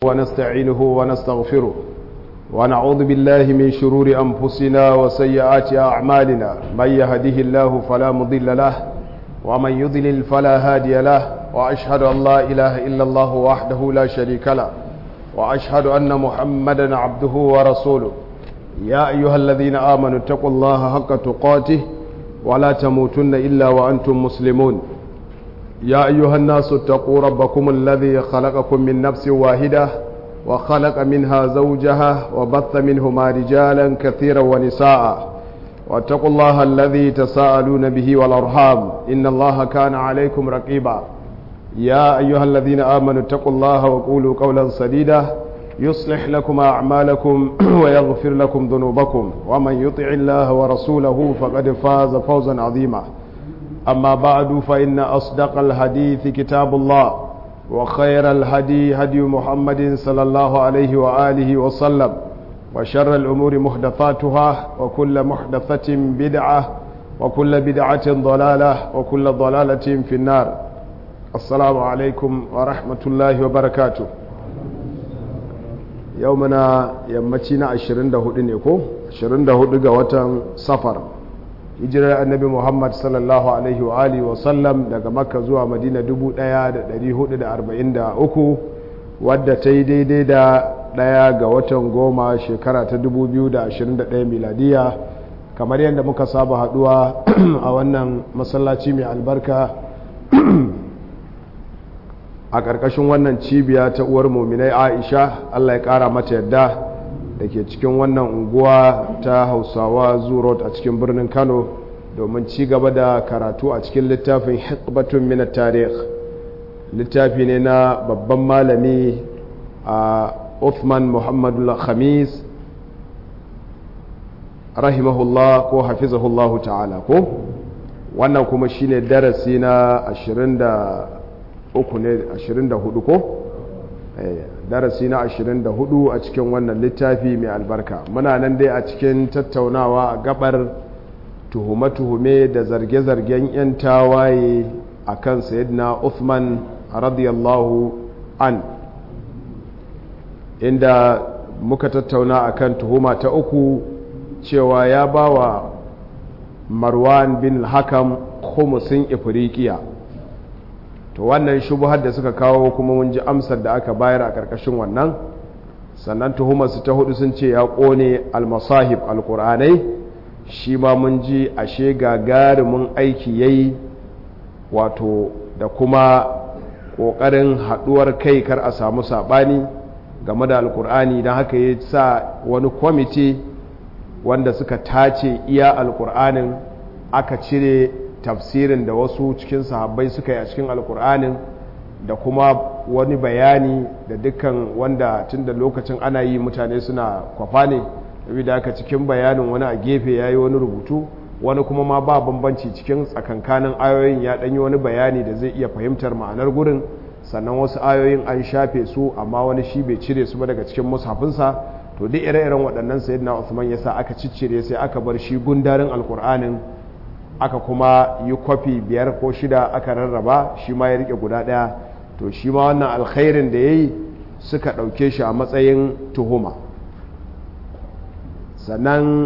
ونستعينه ونستغفره ونعوذ بالله من شرور أنفسنا وسيئات أعمالنا من يهده الله فلا مضل له ومن يضلل فلا هادي له وأشهد أن لا إله إلا الله وحده لا شريك له وأشهد أن محمدا عبده ورسوله يا أيها الذين آمنوا اتقوا الله حق تقاته ولا تموتن إلا وأنتم مسلمون يا أيها الناس اتقوا ربكم الذي خلقكم من نفس واحدة وخلق منها زوجها وبث منهما رجالا كثيرا ونساء واتقوا الله الذي تساءلون به والأرحام إن الله كان عليكم رقيبا يا أيها الذين آمنوا اتقوا الله وقولوا قولا سديدا يصلح لكم أعمالكم ويغفر لكم ذنوبكم ومن يطع الله ورسوله فقد فاز فوزا عظيما أما بعد فإن أصدق الحديث كتاب الله وخير الهدي هدي محمد صلى الله عليه وآله وسلم وشر الأمور محدثاتها وكل محدثة بدعة وكل بدعة ضلالة وكل ضلالة في النار السلام عليكم ورحمة الله وبركاته يومنا يمتنا عشرين دهود نيكو عشرين دهود قوة سفر hijirar annabi muhammad sallallahu alaihi wa alihi wasallam daga makka zuwa madina 1443 wadda ta yi daidai da daya ga watan goma shekara ta 2021 miladiya kamar yadda muka saba haduwa a wannan masallaci mai albarka a ƙarƙashin wannan cibiya ta uwar muminai aisha allah ya ƙara mata yadda da ke cikin wannan unguwa ta hausawa zurot a cikin birnin kano domin ci gaba da karatu a cikin littafin hikbatun mina tarih littafi ne na babban malami a uthman muhammadu khamis rahimahullah ko hafizahullahu ta'ala ko wannan kuma shine darasi na 23 ne 24 ko darasi na 24 a cikin wannan littafi mai albarka muna nan dai a cikin tattaunawa a gabar tuhume-tuhume da zarge-zargen 'yan tawaye a kan sayidina Uthman radiyallahu an inda muka tattauna a kan tuhuma ta uku cewa ya ba wa marwan bin hakam khumusin ifirikiya to wannan shubuhar da suka kawo kuma mun ji amsar da aka bayar a ƙarƙashin wannan sannan tuhumarsu ta hudu sun ce ya ƙone almasahib alƙur'anai shi ma mun ji ashe gagarumin aiki yayi wato da kuma ƙoƙarin haɗuwar kai kar a samu saɓani game da alƙur'ani don haka ya sa wani kwamiti wanda suka tace iya alƙur'anin aka cire tafsirin da wasu cikin sahabbai suka yi a cikin alkur'anin da kuma wani bayani da dukkan wanda tun da lokacin ana yi mutane suna kwafa ne da aka cikin bayanin wani a gefe ya yi wani rubutu wani kuma ma ba bambanci cikin tsakankanin ayoyin ya ɗanyi wani bayani da zai iya fahimtar ma'anar gurin sannan wasu ayoyin an shafe su amma wani shi bai cire su ba daga cikin mushafinsa to duk ire-iren waɗannan sayyidina Usman yasa aka ciccire sai aka bar shi gundarin alkur'anin aka kuma yi kwafi biyar ko shida aka rarraba shi ma ya rike guda daya to shi ma wannan alkhairin da ya yi suka ɗauke shi a matsayin tuhuma sannan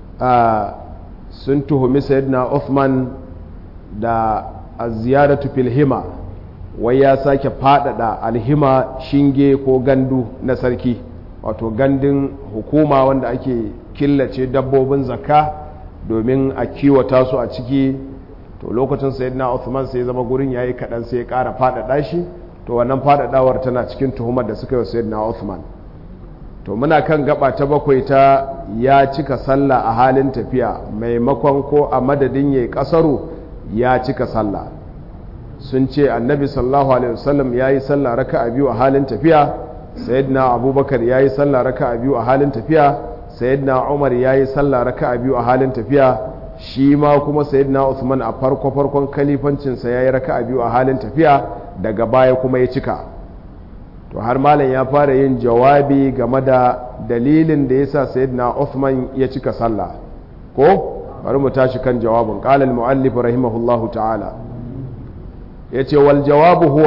sun tuhumi sayyidina Uthman da ziyaratu filhima wai ya sake faɗaɗa alhima shinge ko gandu na sarki wato gandun hukuma wanda ake killace dabbobin zakka domin a kiwata su a ciki to lokacin sayyidina Uthman sai zama gurin yayi kadan sai ya ƙara faɗaɗa shi to wannan faɗaɗawar tana cikin tuhumar da suka yi sayyidina Uthman to muna kan gaba ta bakwai ta ya cika sallah a halin tafiya maimakon ko a madadin yayi kasaru ya cika sallah sun ce annabi sallallahu alaihi wasallam yayi sallah raka'a biyu a halin tafiya sayyidina abubakar yayi sallah raka'a biyu a halin tafiya sayyidina umar ya yi sallah raka a biyu a halin tafiya shi ma kuma sayyidina usman a farko farkon kalifancinsa ya yi raka a biyu a halin tafiya daga baya kuma ya cika to har malam ya fara yin jawabi game da dalilin da ya sa sayyidina usman ya cika sallah ko bari mu tashi kan jawabin qala al muallif rahimahullahu ta'ala yace wal jawabu huwa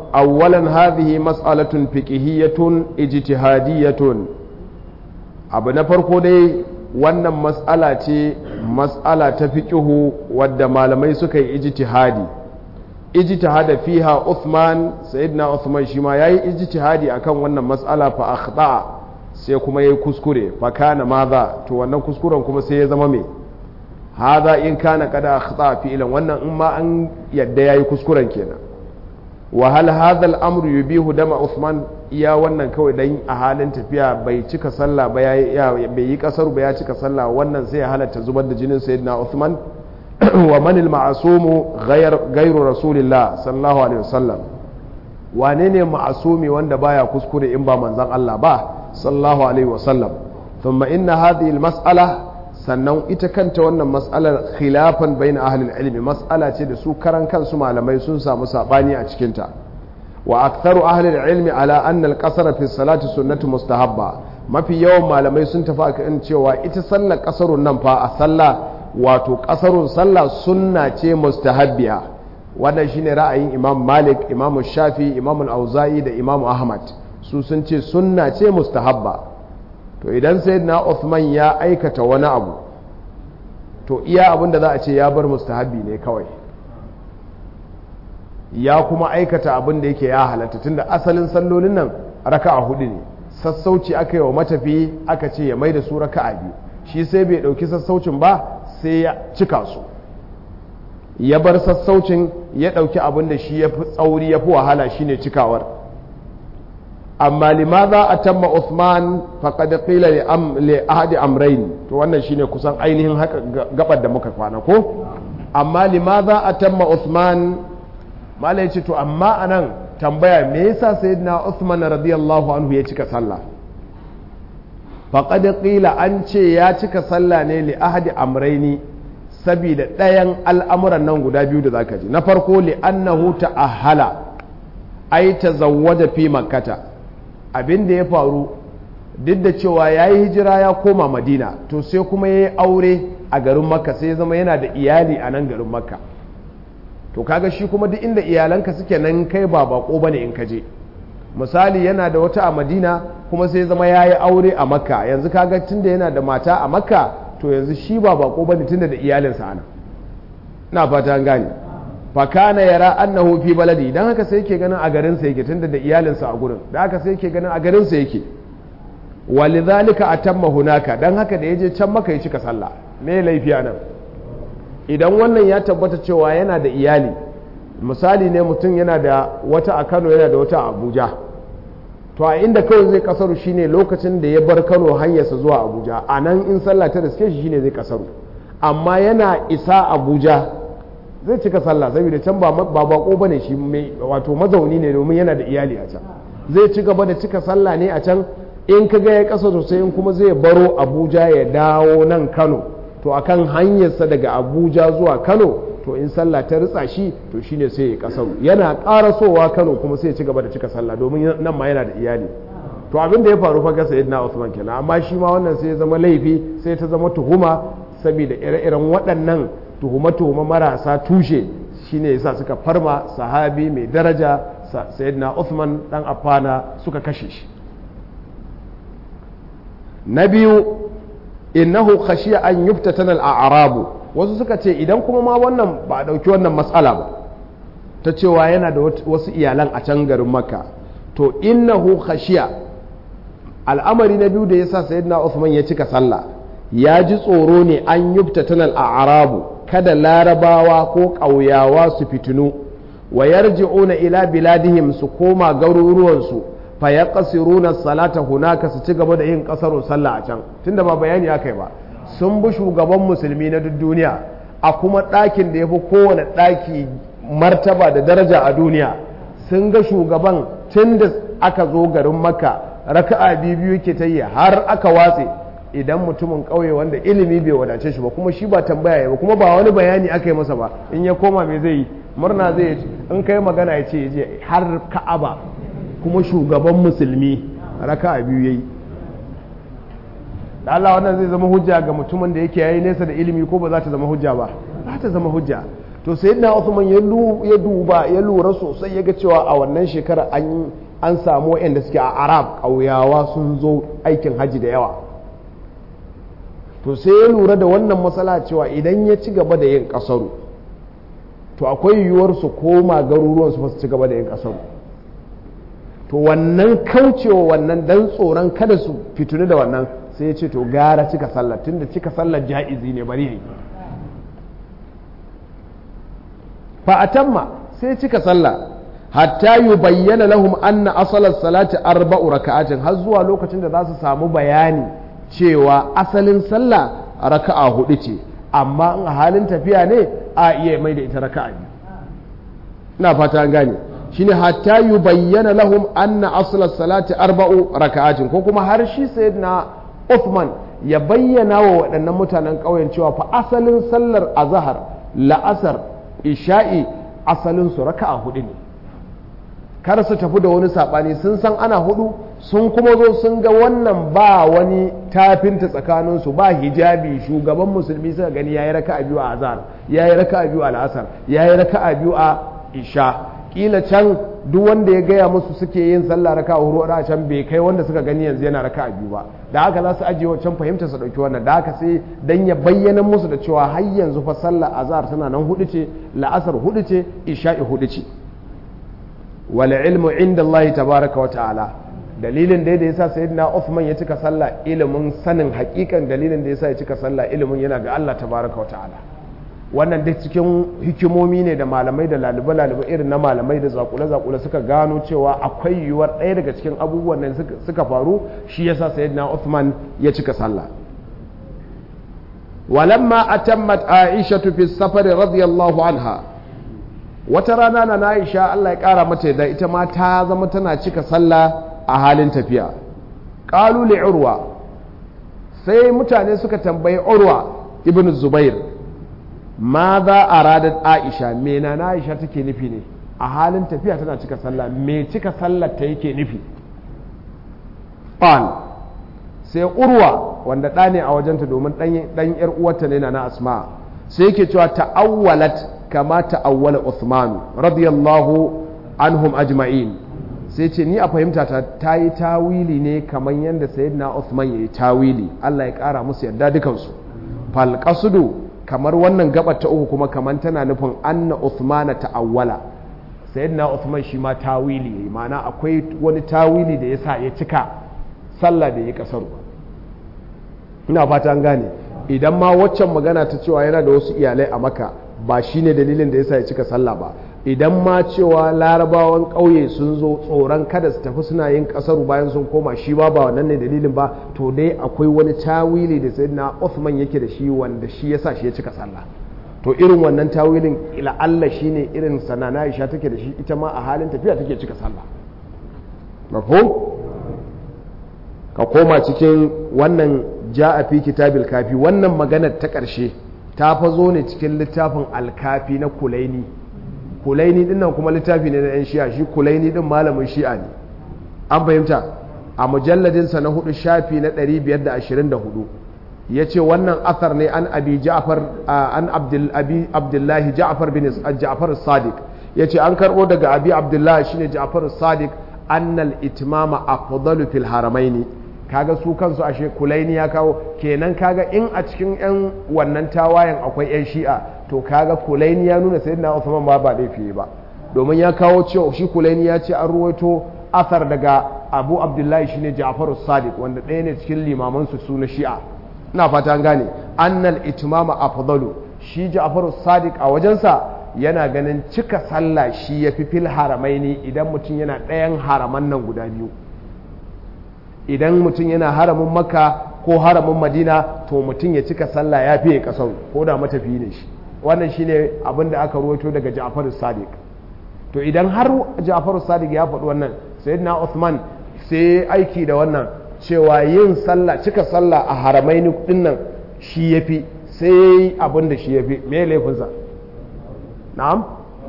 awwalan hadhihi mas'alatun fiqhiyyatun ijtihadiyyatun abu na farko dai wannan mas'ala ce mas'ala ta fiqhu wadda malamai suka yi ijtihadi ijtihada fiha Uthman sayyidina Uthman shi ma yayi ijtihadi akan wannan mas'ala fa akhta sai kuma yayi kuskure fa kana madha to wannan kuskuren kuma sai ya zama me hadha in kana kada akhta fi'lan wannan in ma an yadda yayi kuskuren kenan wa hal hadha al-amru yubihu dama Uthman iya wannan kawai dan a halin tafiya bai cika sallah ba ya bai yi kasar ba ya cika sallah wannan sai ya halatta zubar da jinin sayyidina Uthman wa man al-ma'sumu ghayr ghayru rasulillah sallallahu alaihi wasallam wane ne ma'asumi wanda baya kuskure in ba manzon Allah ba sallallahu alaihi wasallam thumma inna hadhihi al-mas'ala sannan ita kanta wannan mas'alar khilafan bain ahli al-ilmi mas'ala ce da su karan kansu malamai sun samu sabani a cikin ta wa aktharu ahli al-ilmi ala anna al-qasr fi salati sunnatu mustahabba mafi yawan malamai sun tafi akan cewa ita sallar kasarun nan fa a sallah wato kasarun sallah sunna ce mustahabbiya wannan shine ra'ayin imam malik imam shafi imam al-auza'i da imam ahmad su sun ce sunna ce mustahabba to idan sayyidina Uthman ya aikata wani abu to iya abinda za a ce ya bar mustahabbi ne kawai ya kuma aikata abin da yake ya halatta tunda asalin sallolin nan raka'a hudu ne sassauci aka yi wa matafi aka ce ya mai da su raka'a biyu shi sai bai dauki sassaucin ba sai ya cika su ya bar sassaucin ya dauki abin da shi ya fi tsauri ya fi wahala shine cikawar amma limaza atamma Uthman faqad qila li am li ahadi amrayn to wannan shine kusan ainihin haka gabar da muka kwana ko amma limaza atamma Uthman malai ce to amma anan tambaya me yasa sayyidina Uthman radiyallahu anhu ya cika sallah faqad qila an ce ya cika sallah ne li ahadi amrayni saboda ɗayan al'amuran nan guda biyu da zaka ji na farko li annahu ta'ahala ai tazawwaja fi makkata abin da ya faru duk da cewa ya yi hijira ya koma madina to sai kuma ya yi aure a garin makka sai ya zama yana da iyali a nan garin makka to kaga shi kuma duk inda iyalanka suke nan kai ba bako bane in ka je misali yana da wata a madina kuma sai zama ya yi aure a makka yanzu kaga tunda yana da mata a makka to yanzu shi ba bako bane tunda da iyalinsa ana na fata an gane fakana yara annahu fi baladi dan haka sai yake ganin a garinsa yake tunda da iyalinsa a gurin da haka sai yake ganin a garinsa yake walidhalika atamma hunaka dan haka da yaje can maka ya cika sallah me laifi nan idan wannan ya tabbata cewa yana da iyali misali ne mutum yana da wata a Kano yana da wata a Abuja to a inda kawai zai kasaru shine lokacin da ya bar Kano hanyarsa zuwa Abuja a nan in sallah ta riske shi shine zai kasaru amma yana isa Abuja zai cika sallah saboda can ba bako bane shi mai wato mazauni ne domin yana da iyali a can zai ci gaba da cika sallah ne a can in ka ga ya kasa sosai in kuma zai baro Abuja ya dawo nan Kano to akan hanyarsa daga Abuja zuwa Kano to in sallah ta ritsa shi to shine sai ya kasaru yana karasowa Kano kuma sai ya ci gaba da cika sallah domin nan ma yana da iyali to abin da ya faru fa ga sayyidina Usman kenan amma shi ma wannan sai ya zama laifi sai ta zama tuhuma saboda ire-iren waɗannan tuhume-tuhume marasa tushe shine yasa suka farma sahabi mai daraja sayyidina Uthman dan Affana suka kashe shi na biyu innahu khashiya an yuftatana al-a'rabu wasu suka ce idan kuma ma wannan ba a dauki wannan matsala ba ta cewa yana da wasu iyalan a can garin Makka to innahu khashiya al'amari na biyu da yasa sayyidina Uthman ya cika sallah ya ji tsoro ne an yuftatana al-a'rabu kada larabawa ko ƙauyawa su fitinu wa yarji'una ila biladihim su koma garuruwansu fa yaqsiruna salata hunaka su ci gaba da yin kasarun sallah a can tunda ba bayani akai ba sun bi shugaban musulmi na duk duniya a kuma ɗakin da ya fi kowane ɗaki martaba da daraja a duniya sun ga shugaban tun da aka zo garin makka raka'a biyu biyu ke ta yi har aka watse idan mutumin ƙauye wanda ilimi bai wadace shi ba kuma shi ba tambaya ba kuma ba wani bayani aka yi masa ba in ya koma mai zai yi murna zai yi in kai magana ya ce ya je har ka'aba kuma shugaban musulmi raka a biyu ya yi da Allah wannan zai zama hujja ga mutumin da yake yayi nesa da ilimi ko ba za ta zama hujja ba za ta zama hujja to sayyidina Uthman ya duba ya lura sosai ya ga cewa a wannan shekara an an samu waɗanda suke a Arab ƙauyawa sun zo aikin haji da yawa to sai ya lura da wannan matsala cewa idan ya ci gaba da yin ƙasaru to akwai yiwuwar su koma garuruwan su ci gaba da yin ƙasaru to wannan kaucewa wannan dan tsoron kada su fituni da wannan sai ya ce to gara cika sallar tunda cika sallar ja'izi ne bari yayi fa atamma sai cika sallah hatta yubayyana lahum anna asalar salati arba'u raka'atin har zuwa lokacin da za su samu bayani cewa asalin sallah raka'a hudu ce amma in a halin tafiya ne a iya mai da ita raka'a biyu ina fata an gane shine hatta yubayyana lahum anna asalar salati arba'u raka'atin ko kuma har shi sayyidina Uthman ya bayyana wa waɗannan mutanen ƙauyen cewa fa asalin sallar azhar la'asar isha'i asalin su raka'a hudu ne kar su tafi da wani saɓani sun san ana hudu sun kuma zo sun ga wannan ba wani tafinta tsakaninsu ba hijabi shugaban musulmi suka gani yayi raka'a biyu a azhar yayi raka'a biyu a la'asar yayi raka'a biyu a isha kila can duk wanda ya gaya musu suke yin sallah raka huru a can bai kai wanda suka gani yanzu yana raka biyu ba da haka za su ajiye wancan fahimta su dauki wannan da haka sai dan ya bayyana musu da cewa har yanzu fa sallah azhar tana nan hudu ce la'asar hudu ce isha'i hudu ce wal ilmu inda Allah tabaraka wa ta'ala dalilin da yasa sayyidina Uthman ya cika sallah ilimin sanin hakikan dalilin da yasa ya cika sallah ilimin yana ga Allah tabaraka wa ta'ala wannan duk cikin hikimomi ne da malamai da lalube-lalube irin na malamai da zakule-zakule suka gano cewa akwai yiwuwar ɗaya daga cikin abubuwan nan suka faru shi yasa sayyidina Uthman ya cika sallah walamma atammat Aisha fi safar radiyallahu anha wata rana na Aisha Allah ya kara mata da ita ma ta zama tana cika sallah a halin tafiya qalu li urwa sai mutane suka tambayi urwa ibn zubair ma za a radar aisha me na aisha take nufi ne a halin tafiya tana cika sallah me cika sallar ta yake nufi ƙwan sai urwa wanda ɗa ne a wajenta domin ɗan ‘yar uwarta ne na asma sai yake cewa ta'awwalat kama ta'awwala Uthman radiyallahu anhum ajma'in sai ce ni a fahimta ta ta yi tawili ne kamar yadda sayyidina Uthman ya yi tawili Allah ya ƙara musu yarda dukansu falqasudu kamar wannan gabar ta uku kuma kamar tana nufin anna Uthmana ta'awwala sayyidina Uthman shi ma tawili yayi ma'ana akwai wani tawili da yasa ya cika sallah da ya kasaru ina fata an gane idan ma waccan magana ta cewa yana da wasu iyalai a maka ba shine dalilin da yasa ya cika sallah ba idan ma cewa larabawan ƙauye sun zo tsoron kada su tafi suna yin ƙasaru bayan sun koma shi ba ba wannan ne dalilin ba to dai akwai wani tawili da sayyidina Uthman yake da shi wanda shi yasa shi ya cika sallah to irin wannan tawilin ila Allah shine irin sanana Aisha take da shi ita ma a halin tafiya take cika sallah mafhum ka koma cikin wannan ja'a fi kitabil kafi wannan maganar ta ƙarshe ta fa zo ne cikin littafin alkafi na kulaini kulaini din nan kuma littafi ne na yan shi'a shi kulaini din malamin shi'a ne an fahimta a mujalladinsa na hudu shafi na 524 ya ce wannan athar ne an abi ja'far an abi abdullahi ja'far bin ja'far sadiq ya ce an karbo daga abi abdullahi shine ja'far sadiq annal itmama afdalu fil haramaini kaga su kansu ashe kulaini ya kawo kenan kaga in a cikin yan wannan tawayen akwai yan shi'a to kaga kulaini ya nuna sayyidina Uthman ba ba laifi ba domin ya kawo cewa shi kulaini ya ce an ruwaito athar daga Abu Abdullahi shine Ja'far sadiq wanda ɗaya ne cikin limaman su su na shi'a ina fata an gane annal itmama afdalu shi Ja'far sadiq a wajensa yana ganin cika sallah shi yafi fil haramaini idan mutum yana ɗayan haraman nan guda biyu idan mutum yana haramin makka ko haramin madina to mutum ya cika sallah ya fiye kasar ko da matafi ne shi wannan shine abin da aka ruwaito daga ja'far sadiq to idan har ja'far sadiq ya faɗi wannan sayyidina Uthman sai aiki da wannan cewa yin sallah cika sallah a haramaini dinnan shi yafi sai abin da shi yafi me laifinsa na'am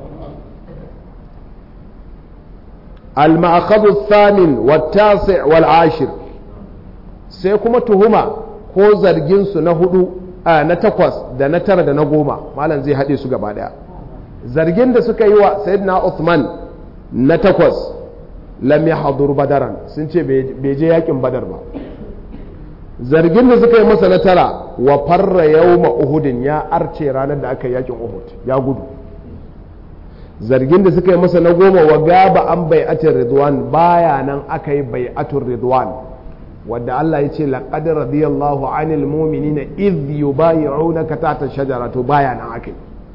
المأخذ الثامن والتاسع والعاشر sai kuma tuhuma ko zarginsu na hudu a na takwas da na tara da na goma malam zai haɗe su gaba ɗaya zargin da suka yi wa sayyidina Uthman na takwas lam yahdur badaran sun ce bai je yakin badar ba zargin da suka yi masa na tara wa farra yawma uhudin ya arce ranar da aka yi yakin uhud ya gudu zargin da suka yi masa na goma wa gaba an bai'atin ridwan baya nan aka yi bai'atul ridwan wadda Allah ya ce laqad radiyallahu anil mu'minina idh yubayi'unaka tahta shajara to baya nan aka yi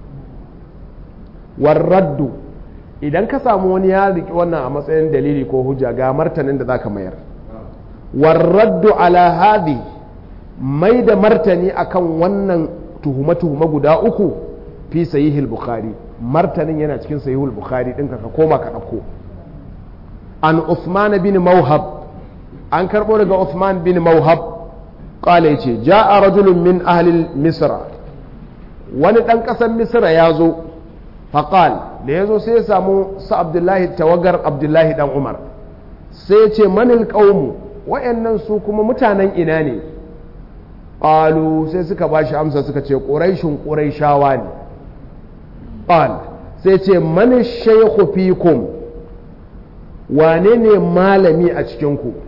warraddu idan ka samu wani ya riki wannan a matsayin dalili ko hujja ga martanin da zaka mayar warraddu ala hadi mai da martani akan wannan tuhuma-tuhuma guda uku fi sahihul bukhari martanin yana cikin sahihul bukhari din ka koma ka dauko an Uthman bin Mawhab an karbo daga Uthman bin Mawhab qala yace jaa rajulun min ahli misra wani dan kasar misra ya zo faqal da ya zo sai ya samu sa abdullahi tawagar abdullahi dan umar sai ya ce manil qaumu wayannan su kuma mutanen ina ne qalu sai suka bashi amsa suka ce quraishun quraishawa ne qal sai ce man shaykhu fikum wane ne malami a cikin ku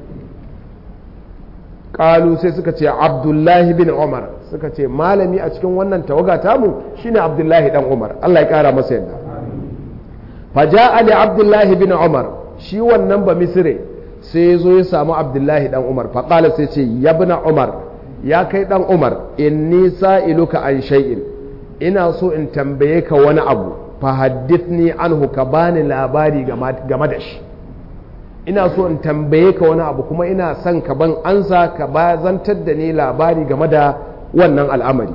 qalu sai suka ce abdullahi bin umar suka ce malami a cikin wannan tawaga tamu shine abdullahi dan umar Allah ya kara masa yadda faja'a li abdullahi bin umar shi wannan ba misire sai ya zo ya samu abdullahi dan umar faƙala sai ce ya umar ya kai dan umar inni sa'iluka an shay'in ina so in tambaye ka wani abu fa haddithni anhu ka bani labari game da shi ina so in tambaye ka wani abu kuma ina son ka ban ansa ka ba zantar da ni labari game da wannan al'amari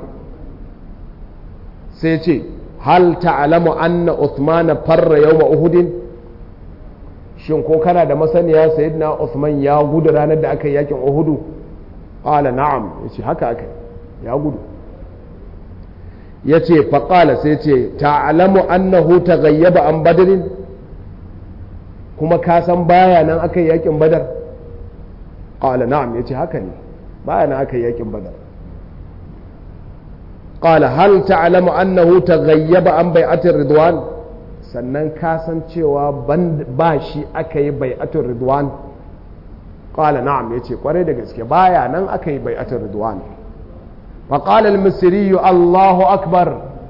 sai ce hal ta'lamu anna Uthman farra yawma Uhud shin ko kana da masaniya sayyidina Uthman ya gudu ranar da aka yi yakin Uhud qala na'am yace haka aka ya gudu yace fa qala sai yace ta'lamu annahu taghayyaba an badrin kuma ka san baya nan aka yi yakin badar qala na'am yace haka ne baya nan aka yi yakin badar قال هل تعلم أنه تغيب عن بيعة الرضوان sannan ka san cewa ba shi aka yi bai'atul ridwan qala na'am yace kwarai da gaske baya nan aka yi bai'atul ridwan fa qala al-misri Allahu akbar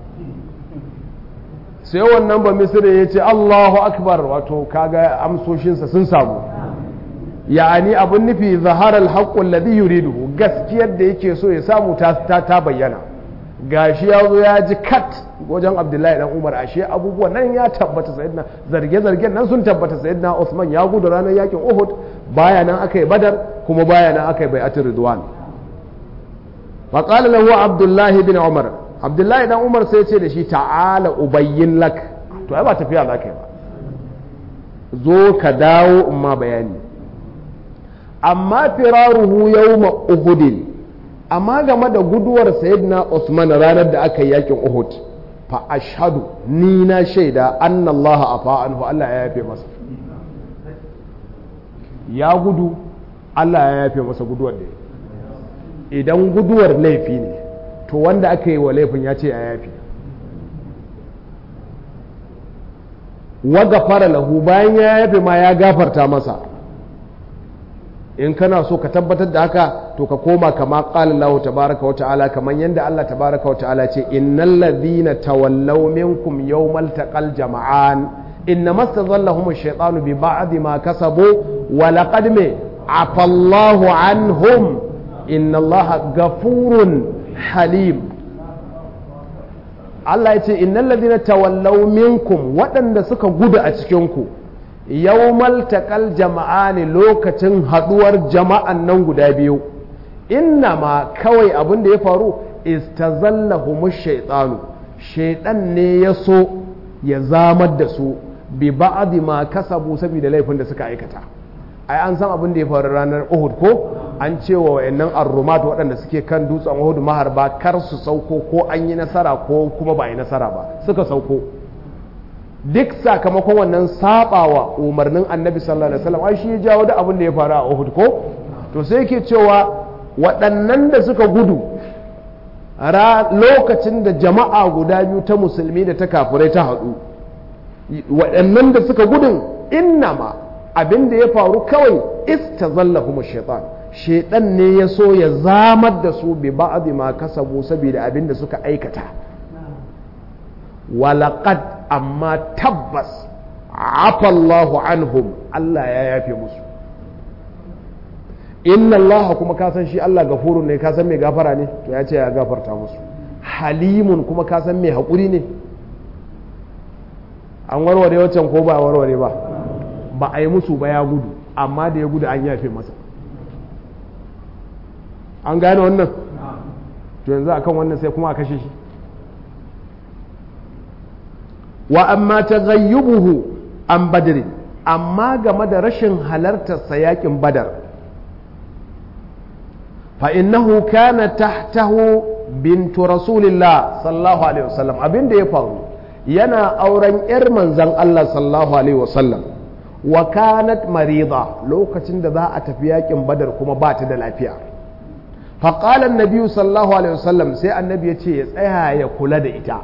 sai wannan ba misri yace Allahu akbar wato kaga amsoshinsa sun samu ya'ani abun nufi zahara al-haqqu alladhi yuriduhu gaskiyar da yake so ya samu ta ta bayyana gashi ya zo ya ji kat wajen abdullahi dan umar ashe abubuwan nan ya tabbata sayyidina zarge-zargen nan sun tabbata sayyidina usman ya gudu ranar yakin uhud baya nan aka yi badar kuma baya nan aka yi bai'atul ridwan fa qala lahu abdullahi bin umar abdullahi dan umar sai ce da shi ta'ala ubayyin lak to ai ba tafiya za ka yi ba zo ka dawo in ma bayani amma firaruhu yawma uhudin amma game da guduwar sayyidina Usman ranar da aka yi yakin Uhud fa ashhadu ni na shaida anna Allah afa anhu Allah ya yafe masa ya gudu Allah ya yafe masa guduwar da idan guduwar laifi ne to wanda aka yi wa laifin ya ce ya yafe wa gafara lahu bayan ya yafe ma ya gafarta masa in kana so ka tabbatar da haka to ka koma kama qala Allah tabaaraka wa ta'ala kaman yanda Allah tabaaraka wa ta'ala ce innal ladhina tawallaw minkum yawmal taqal jama'an innama stazallahum ash-shaytanu bi ba'di ma kasabu wa laqad me afallahu anhum inna Allah ghafurun halim Allah ya ce innal ladhina tawallaw minkum waɗanda suka gudu a cikin ku yawmal taqal jama'ani lokacin haduwar jama'an nan guda biyu inna ma kawai abin da ya faru istazallahumush shaytanu shaytan ne ya so ya zamar da su bi ba'di ma kasabu saboda laifin da suka aikata ai an san abin da ya faru ranar Uhud ko an ce wa wayannan arrumat waɗanda suke kan dutsen Uhud maharba kar su sauko ko an yi nasara ko kuma ba yi nasara ba suka sauko duk sakamakon wannan sabawa umarnin annabi sallallahu alaihi wasallam ai shi ya jawo da abin da ya faru a Uhud ko to sai yake cewa waɗannan da suka gudu lokacin da jama'a guda biyu ta musulmi da ta kafirai ta haɗu waɗannan da suka gudun innama abin da ya faru kawai istazallahum shaitan shaitan ne ya so ya zamar da su bi ba'd ma kasabu saboda abin da suka aikata walaqad amma tabbas afallahu anhum Allah ya yafe musu inna Allah kuma ka san shi Allah gafurun ne ka san mai gafara ne to ya ce ya gafarta musu halimun kuma ka san mai haƙuri ne an warware waccan ko ba warware ba ba a yi musu ba ya gudu amma da ya gudu an yafe masa an gane wannan to yanzu akan wannan sai kuma a kashe shi wa amma ta gayyubuhu an badirin amma game da rashin halartarsa yakin badar فإنه كان تحته بنت رسول الله صلى الله عليه وسلم abin da ya faru yana auren yar manzon Allah sallallahu alaihi wasallam wa kanat marida lokacin da za a tafi yakin badar kuma ba ta da lafiya fa qala annabi sallallahu alaihi wasallam sai annabi ya ce ya tsaya ya kula da ita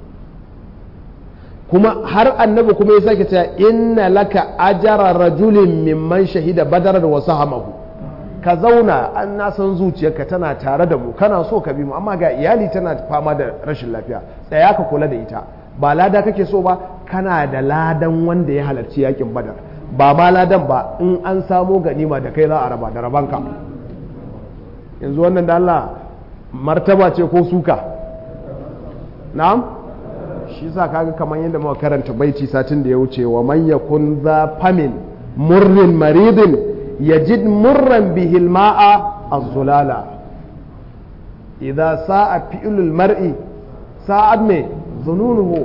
kuma har annabi kuma ya sake cewa inna laka ajara rajulin mimman shahida badar wa sahamahu ka zauna an na san zuciyarka tana tare da mu kana so ka bi mu amma ga iyali tana fama da rashin lafiya tsaya ka kula da ita ba lada kake so ba kana da ladan wanda ya halarci yakin badar ba ma ladan ba in an samo ganima da kai za a raba da rabanka yanzu wannan da Allah martaba ce ko suka na'am shi sa kaga kamar yadda muka karanta baiti satin da ya wuce wa man yakun za famin murrin maridin يجد مرا به الماء الظلالة إذا ساء فعل المرء ساء me ظنونه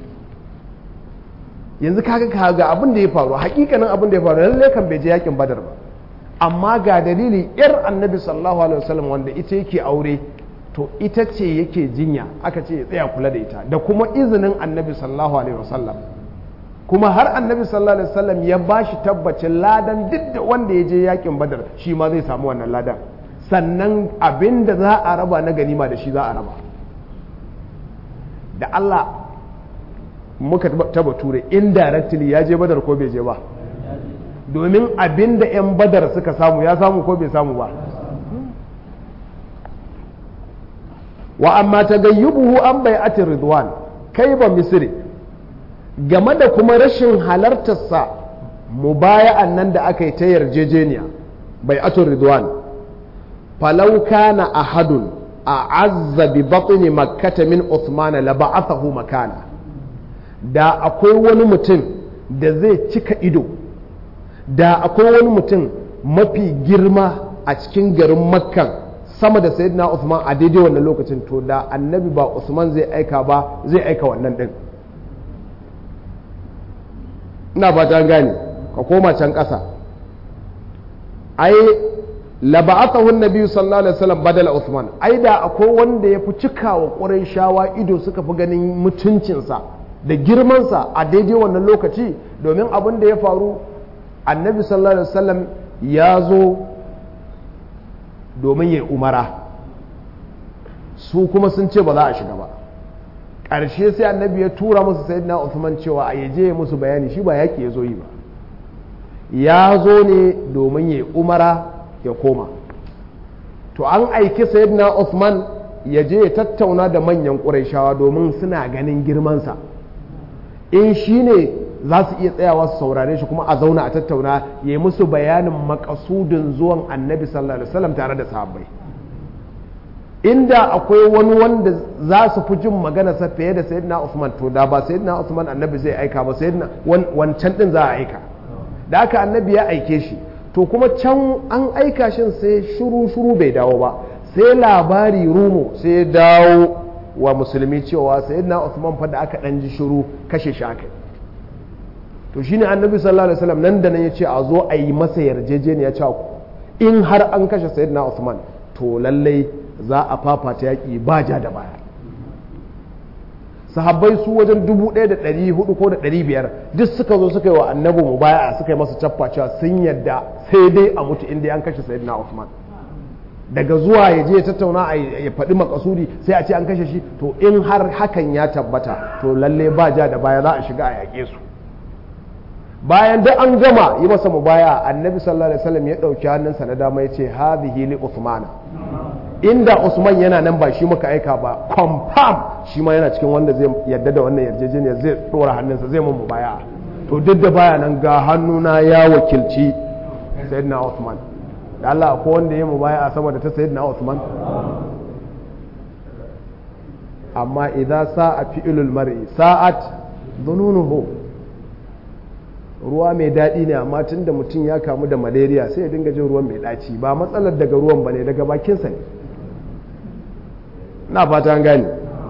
yanzu kaga kaga abin da ya faru hakikanin abin da ya faru lalle kan bai je yakin badar ba amma ga dalili yar annabi sallallahu alaihi wasallam wanda ita yake aure to ita ce yake jinya aka ce ya tsaya kula da ita da kuma izinin annabi sallallahu alaihi wasallam kuma har annabi sallallahu alaihi wasallam ya ba shi tabbacin ladan duk da wanda ya je yakin badar shi ma zai samu wannan ladan sannan abin da za a raba na ganima da shi za a raba da Allah muka taba ture indirectly ya je badar ko bai je ba domin abin da 'yan badar suka samu ya samu ko bai samu ba wa amma ta gayyubuhu an bai atin ridwan kai ba misiri game da kuma rashin halartarsa mubaya'an nan da aka yi ta yarjejeniya bai atun ridwan falau kana ahadun a azza bi batni makkata min Uthman la ba'athahu makana da akwai wani mutum da zai cika ido da akwai wani mutum mafi girma a cikin garin makkan sama da sayyidina Uthman a daidai wannan lokacin to da annabi ba Usman zai aika ba zai aika wannan din ina ba ta gane ka koma can ƙasa ai laba'atahu nabi sallallahu alaihi wasallam badala Uthman ai da akwai wanda ya fi cikawa ƙurai shawa ido suka fi ganin mutuncinsa da girmansa a daidai wannan lokaci domin abin da ya faru annabi sallallahu alaihi wasallam ya zo domin ya umara su kuma sun ce ba za a shiga ba ƙarshe sai annabi ya tura musu sayyidina Uthman cewa a yaje musu bayani shi ba yaƙi ya zo yi ba ya zo ne domin ya umara ya koma to an aiki sayyidina Uthman ya je ya tattauna da manyan ƙuraishawa domin suna ganin girmansa in shi ne za su iya tsayawa su saurare shi kuma a zauna a tattauna ya yi musu bayanin makasudin zuwan annabi sallallahu alaihi wasallam tare da sahabbai inda akwai wani wanda za su fi jin magana sa fiye da sayyidina Usman to da ba sayyidina Usman annabi zai aika ba sayyidina wancan din za a aika da aka annabi ya aike shi to kuma can an aika shin sai shuru shuru bai dawo ba sai labari rumo sai dawo wa musulmi cewa sayyidina Usman fa da aka dan ji shuru kashe shi aka to shine annabi sallallahu alaihi wasallam nan da nan ya ce a zo a yi masa yarjejeniya cewa in har an kashe sayyidina Usman to lallai za a fafata yaƙi ba ja da baya sahabbai su wajen dubu ɗaya da ɗari hudu ko da ɗari biyar duk suka zo suka yi wa annabi mu baya suka yi masa cappa cewa sun yadda sai dai a mutu inda an kashe sayyidina Usman daga zuwa ya je tattauna a ya faɗi makasudi sai a ce an kashe shi to in har hakan ya tabbata to lalle ba ja da baya za a shiga a yaƙe su bayan da an gama yi masa mubaya annabi sallallahu alaihi wasallam ya ɗauki hannunsa na dama ya ce hadhihi li usmana inda usman yana nan ba shi muka aika ba confirm shi ma yana cikin wanda zai yadda da wannan yarjejeniyar zai ɗora hannunsa zai mun mubaya to duk da baya nan ga hannuna ya wakilci sayyidina usman da Allah ko wanda ya mubaya a sama da ta sayyidina usman amma idan sa'a fi'ilul mar'i sa'at dhununuhu ruwa mai daɗi ne amma tun da mutum ya kamu da malaria sai ya dinga jin ruwan mai ɗaci ba matsalar daga ruwan ba ne daga bakinsa ne na fata an gani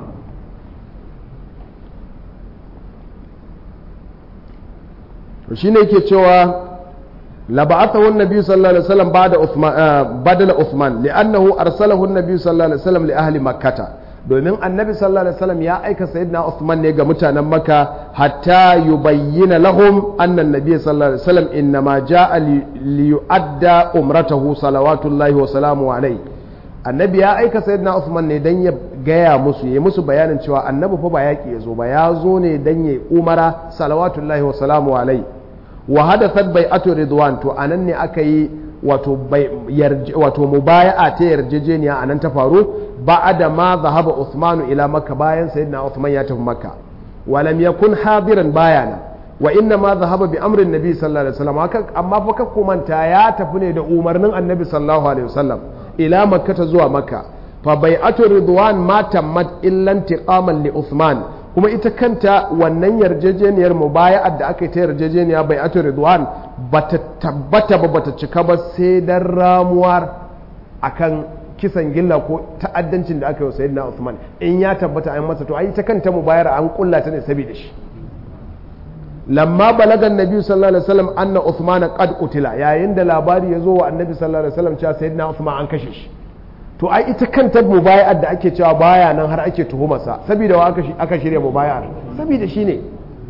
shi ne yake cewa laba'athahu an-nabi sallallahu alaihi wasallam ba'da Uthman badala Uthman li'annahu arsalahu an-nabi sallallahu alaihi wasallam li ahli makkah domin annabi sallallahu alaihi wasallam ya aika sayyidina Uthman ne ga mutanen Makka hatta yubayyana lahum anna an-nabiy sallallahu alaihi wasallam innama jaa li yu'adda umratahu salawatullahi wa salamu alaihi annabi ya aika sayyidina Uthman ne dan ya gaya musu ya musu bayanin cewa annabi fa ba yaki yazo ba ya zo ne dan ya umara salawatullahi wa salamu alaihi wa hadathat bai'atu ridwan to anan ne aka yi wato wato mubaya'a ta yarjejeniya anan ta faru ba'da ma zahaba Uthman ila Makka bayan sayyidina Uthman ya tafi Makka wa lam yakun hadiran bayana wa inna ma zahaba bi amrin nabi sallallahu alaihi wasallam amma fa ka kumanta ya tafi ne da umarnin annabi sallallahu alaihi wasallam ila Makka ta zuwa Makka fa bai'atu ridwan ma tammat illa intiqaman li Uthman kuma ita kanta wannan yarjejeniyar mubaya'ar da aka yi ta yarjejeniya bai ato ridwan bata tabbata ba bata cika ba sai dan ramuwar akan kisan gilla ko ta'addancin da aka yi wa sayyidina Uthman in ya tabbata an masa to ai ta kanta mubayar an kulla ta ne saboda shi lamma balaga annabi sallallahu alaihi wasallam anna Uthman qad qutila yayin da labari ya zo wa annabi sallallahu alaihi wasallam cewa sayyidina Uthman an kashe shi to ai ita kanta mubaya'ar da ake cewa baya nan har ake tuhumarsa saboda wa aka shirya mubaya'ar saboda shi ne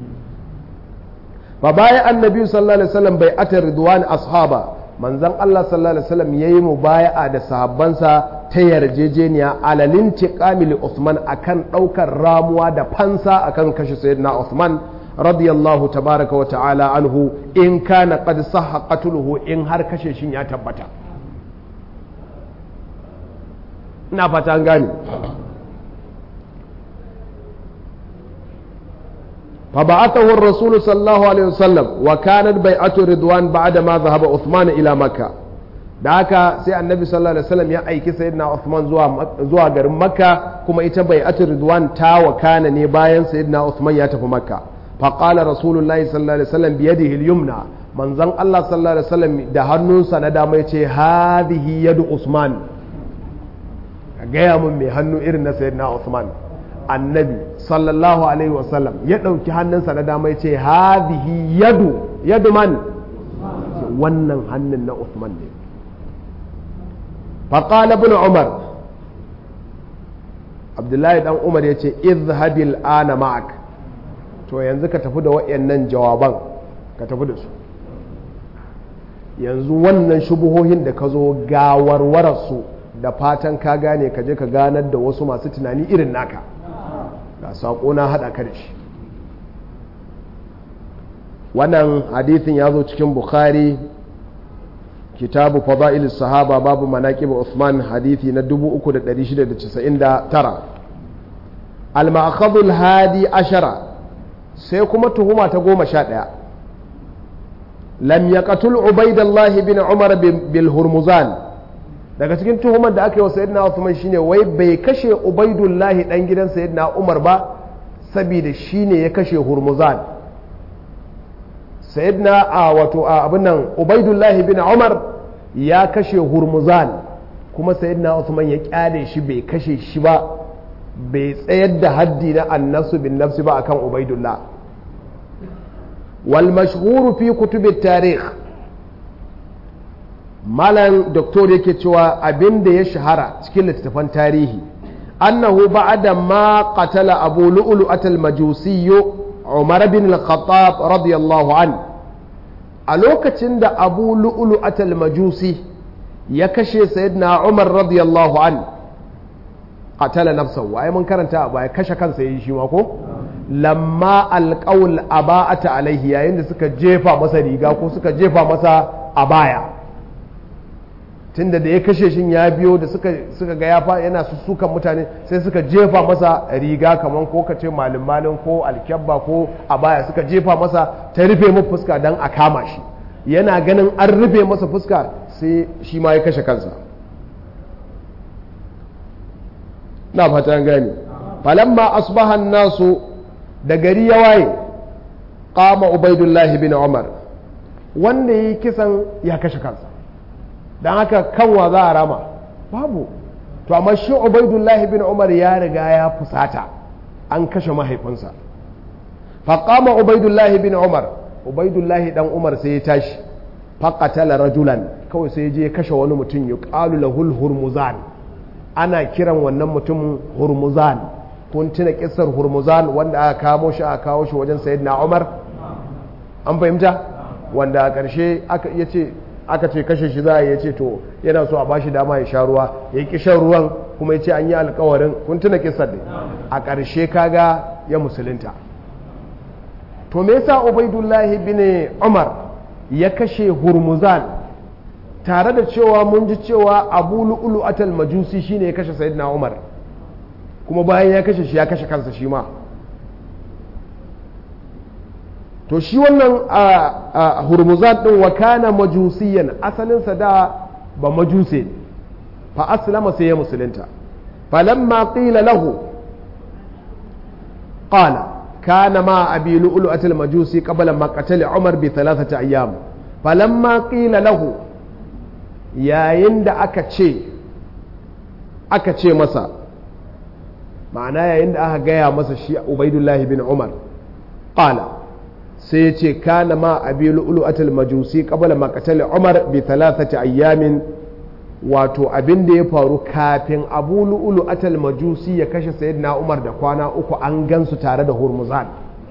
fa baya annabi sallallahu alaihi wasallam bai ata ridwan ashaba manzon Allah sallallahu alaihi wasallam yayi mubaya'a da sahabbansa ta yarjejeniya alalin tiqami li Uthman akan daukar ramuwa da fansa akan kashe sayyidina Uthman radiyallahu tabaraka wa ta'ala anhu in kana qad sahha qatluhu in har kashe shin ya tabbata ina fata an gane فبعثه الرسول صلى الله عليه وسلم وكانت بيعة رضوان بعد ما ذهب عثمان إلى مكة da haka sai annabi sallallahu alaihi wasallam ya aiki sayyidina Uthman zuwa zuwa garin Makka kuma ita bai'atul ridwan ta wakana ne bayan sayyidina Uthman ya tafi Makka fa qala rasulullahi sallallahu alaihi wasallam bi yadihi al-yumna manzon Allah sallallahu alaihi wasallam da hannunsa na dama yace hadhihi yadu Usman ka gaya mun mai hannu irin na sayyidina Uthman annabi sallallahu alaihi wasallam ya ɗauki hannunsa na dama ya ce hadhihi yadu yadu man wannan hannun na Uthman ne faqala ibn Umar Abdullahi dan Umar ya ce izhabil ana ma'ak to yanzu ka tafi da wayannan jawaban ka tafi da su yanzu wannan shubuhohin da ka zo gawarwararsu da fatan ka gane ka je ka ganar da wasu masu tunani irin naka ga saƙo na haɗa ka da shi wannan hadithin ya zo cikin bukhari kitabu fada'il sahaba babu manaqib Uthman hadithi na 3699 al-ma'khadhu hadi ashara sai kuma tuhuma ta goma sha ɗaya lam yaqtul ubaidallah bin umar bil hurmuzan daga cikin tuhumar da aka yi wa sayyidina Uthman shine wai bai kashe Ubaidullahi dan gidan sayyidina Umar ba saboda shine ya kashe Hurmuzan sayyidina a wato a abin nan Ubaidullahi bin Umar ya kashe Hurmuzan kuma sayyidina Uthman ya kyale shi bai kashe shi ba bai tsayar da haddi na annasu bin nafsi ba akan Ubaidullah wal mashhuru fi kutubit tarikh malam doktor yake cewa abin da ya shahara cikin littattafan tarihi annahu ba'da ma qatala abu lu'lu'at al-majusi umar bin al-khattab radiyallahu an a lokacin da abu lu'lu'at al-majusi ya kashe sayyidina umar radiyallahu an qatala nafsahu ai mun karanta ba ya kashe kansa yayin shi ma ko lamma alqaul aba'ata alaihi yayin da suka jefa masa riga ko suka jefa masa abaya tunda da ya kashe shin ya biyo da suka suka ga ya fa yana sussukan mutane sai suka jefa masa riga kaman ko kace malin malin ko alkyabba ko abaya suka jefa masa ta rufe mu fuska dan a kama shi yana ganin an rufe masa fuska sai shi ma ya kashe kansa na fatan gani falamma asbaha nasu da gari ya waye qama ubaidullahi bin umar wanda yi kisan ya kashe kansa don haka kanwa za a rama babu to amma shi ubaidullahi bin umar ya riga ya fusata an kashe mahaifinsa faƙama ubaidullahi bin umar ubaidullahi dan umar sai ya tashi faƙatala rajulan kawai sai je kashe wani mutum ya ƙalu lahul hurmuzan ana kiran wannan mutumin hurmuzan kun tuna kisar hurmuzan wanda aka kamo shi aka kawo shi wajen sayyidina umar an fahimta wanda a ƙarshe ya ce aka ce kashe shi za a ya ce to yana so a bashi dama ya sha ruwa ya ki shan ruwan kuma ya ce an yi alkawarin kun tuna kisar ne a ƙarshe kaga ya musulunta to me yasa ubaidullahi bin umar ya kashe hurmuzan tare da cewa mun ji cewa abu lu'ulu atal majusi shine ya kashe sayyidina umar kuma bayan ya kashe shi ya kashe kansa shi ma to shi wannan a hurmuzan din wa kana majusiyan asalinsa da ba majuse fa aslama sai ya musulunta falamma qila lahu qala kana ma abi lu'lu'at al-majusi qabla ma qatala umar bi thalathati ayyam falamma qila lahu yayin da aka ce aka ce masa ma'ana yayin da aka gaya masa shi ubaidullahi bin umar qala sai ya ce kana ma abi lu'lu'atul majusi qabla maqtal umar bi thalathati ayyamin wato abin da ya faru kafin abu lu'lu'atul majusi ya kashe sayyidina umar da kwana uku an gansu tare da hurmuzan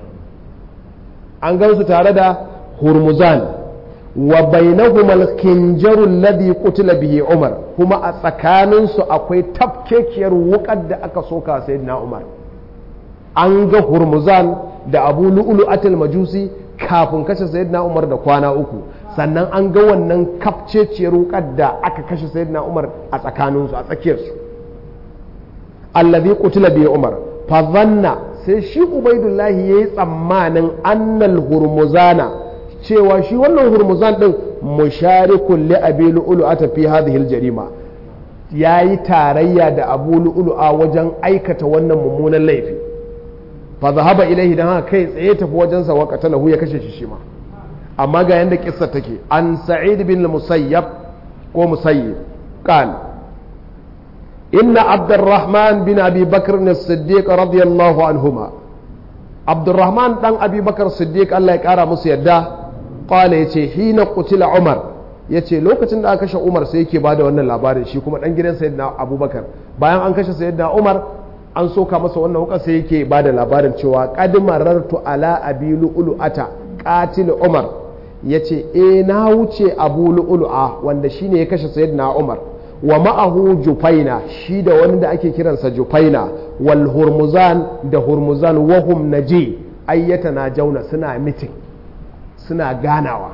an gansu tare da hurmuzan wa bainahuma al-kinjaru alladhi qutila bihi umar kuma a tsakaninsu akwai tafkekiyar wukar da aka soka sayyidina umar an ga hurmuzan da abu lu'lu'atul majusi kafin kashe sayyidina umar da kwana uku sannan an ga wannan kafceciyar wukar da aka kashe sayyidina umar a tsakaninsu a tsakiyarsu allazi qutila bi umar fa dhanna sai shi ubaidullahi yayi tsammanin annal hurmuzana cewa shi wannan hurmuzan din musharikun li abi lu'lu'ata fi hadhihi al-jarima yayi tarayya da abu lu'lu'a wajen aikata wannan mummunan laifi fa zahaba ilaihi dan haka kai tsaye tafi wajen sa waqata lahu ya kashe shi shi ma amma ga yanda kissa take an sa'id bin musayyab ko musayyib qal inna abdurrahman bin abi bakr as-siddiq radiyallahu anhuma abdurrahman dan abi bakr siddiq Allah ya kara musu yadda qala yace hina qutila umar yace lokacin da aka kashe umar sai yake bada wannan labarin shi kuma dan gidan sayyidina abubakar bayan an kashe sayyidina umar an soka masa wannan wuka sai yake ba da labarin cewa marartu ala abi lu'lu'ata qatil umar yace eh na wuce abu lu'lu'a wanda shine ya kashe sayyidina umar wa ma'ahu jufaina shi da wani da ake kiransa jufaina wal hurmuzan da hurmuzan wahum naji ayyata na jauna suna mitin suna ganawa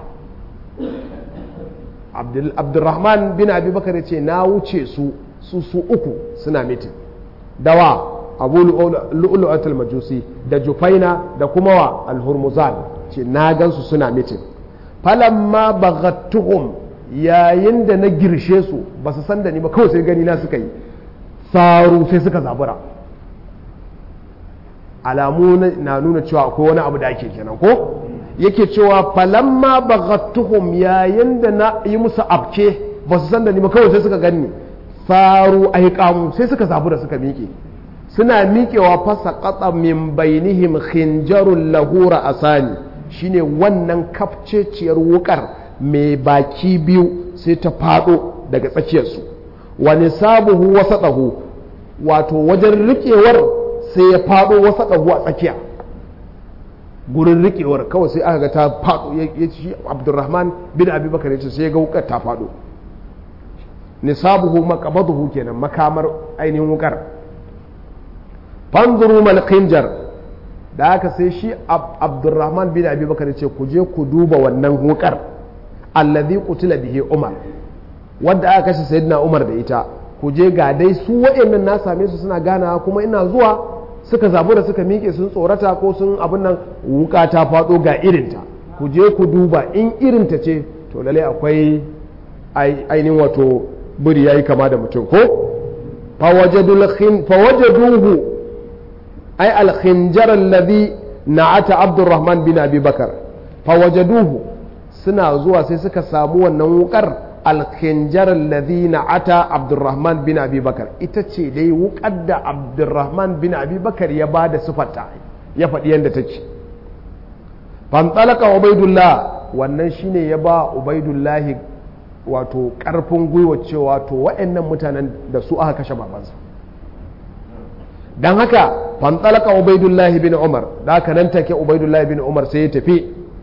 abdulrahman bin abubakar ya ce na wuce su su su uku suna mitin dawa abu lu'lu'atul majusi da jufaina da kuma wa al-hurmuzan ce na gansu suna mitin falamma baghattuhum yayin da na girshe su ba su san da ni ba kawai sai gani na suka yi saru sai suka zabura alamu na nuna cewa akwai wani abu da ake kenan ko yake cewa falamma baghattuhum yayin da na yi musu abke ba su san da ni ba kawai sai suka gani faru aiƙamu sai suka zabura suka miƙe suna miƙewa fasa ƙasa min bainihim khinjarun lahura asani shine wannan kafceciyar wukar mai baki biyu sai ta faɗo daga tsakiyarsu wani sabuhu wasa ɗahu wato wajen riƙewar sai ya faɗo wasa ɗahu a tsakiya gurin riƙewar kawai sai aka ga ta faɗo ya ci abdurrahman bin abubakar ya ce sai ya ga wukar ta faɗo nisabuhu maqabaduhu kenan makamar ainihin wukar fanzuru mal khinjar da haka sai shi abdurrahman bin abi bakar ce ku je ku duba wannan wukar allazi qutila bihi umar wanda aka kashe sayyidina umar da ita ku je ga dai su waɗannan na same su suna ganawa kuma ina zuwa suka zabu da suka miƙe sun tsorata ko sun abin nan wuka ta faɗo ga irinta ku je ku duba in irinta ce to lalle akwai ainihin wato buri yayi kama da mutum ko fawajaduhu ai alkhinjar alladhi na'ata abdurrahman bin abi bakar fawajaduhu suna zuwa sai suka samu wannan wukar alkhinjar alladhi na'ata abdurrahman bin abi bakar ita ce dai wukar da abdurrahman bin abi bakar ya ba da sifarta ya faɗi yadda take fantalaka ubaidullah wannan shine ya ba ubaidullahi wato karfin gwiwa cewa to wa'annan mutanen da su aka kashe babansa don haka fantalaka ubaidullahi bin umar da aka nan take ubaidullahi bin umar sai ya tafi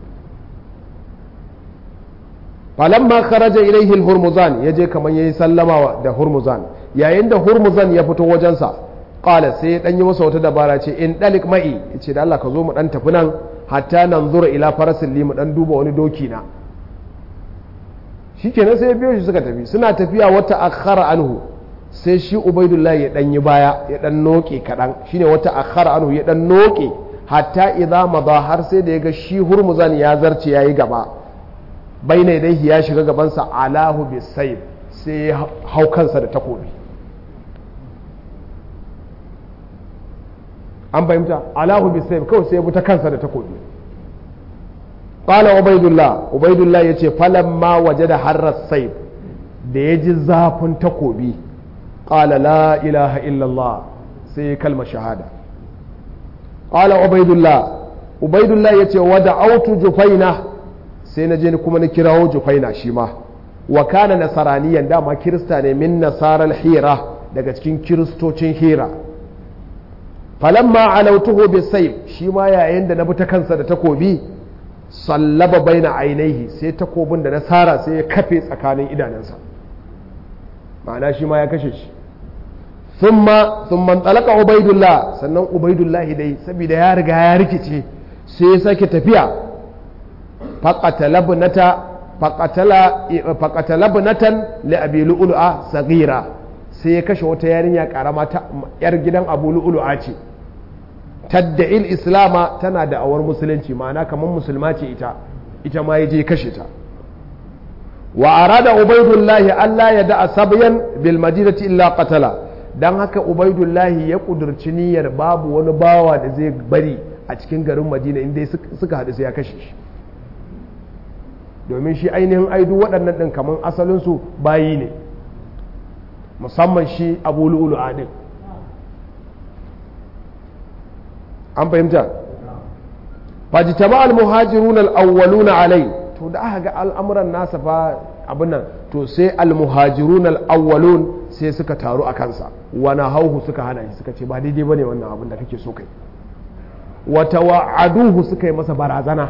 falamma kharaja ilaihi al-hurmuzan yaje kaman yayi sallama da hurmuzan yayin da hurmuzan ya fito wajensa qala sai ya danyi masa wata dabara ce in dalik ma'i yace da Allah ka zo mu dan tafi nan hatta nanzura ila farasin li mu dan duba wani doki na shikenan sai ya biyo shi suka tafi suna tafiya wata akhara anhu sai shi ubaidullahi ya dan yi baya ya dan noke kadan shine wata akhara anhu ya dan noke hatta idza madha har sai da yaga shi hurmuzan ya zarce yayi gaba baina dai ya shiga gabansa alahu bisayf sai ya hau kansa da takobi an fahimta alahu bisayf kawai sai ya bi ta kansa da takobi qala ubaidullah ubaidullah yace falamma wajada harras sayf da ya ji zafin takobi qala la ilaha illallah sai kalma shahada qala ubaidullah ubaidullah yace wada autu jufaina sai na je kuma na kirawo jufaina shi ma wa kana nasaraniyan dama kirista ne min nasarar hira daga cikin kiristocin hira falamma alautuhu bisayf shi ma yayin da na bi ta kansa da takobi sallaba baina ainihi sai takobin da na sara sai ya kafe tsakanin idanunsa ma'ana shi ma ya kashe shi thumma thumma talaka ubaidullah sannan ubaidullah dai saboda ya riga ya rikice sai ya sake tafiya faqatalabnata faqatala faqatalabnatan li abi lu'lu'a saghira sai ya kashe wata yarinya karama ta yar gidan abu lu'lu'a ce tadda'il islama tana da awar musulunci ma'ana kamar musulma ce ita ita ma ya je kashe ta wa arada ubaidullahi Allah ya da'a sabyan bil madinati illa qatala dan haka ubaidullahi ya kudurci niyyar babu wani bawa da zai bari a cikin garin madina inda suka haɗu sai ya kashe shi domin shi ainihin aidu waɗannan ɗin kamar asalinsu bayi ne musamman shi abu lu'ulu adin an fahimta fajitama al-muhajirun al-awwaluna alai to da aka ga al'amuran nasa fa abin nan to sai al-muhajirun al-awwalun sai suka taru a kansa wani hauhu suka hana shi suka ce ba daidai bane wannan abin da kake so kai wata wa'aduhu suka yi masa barazana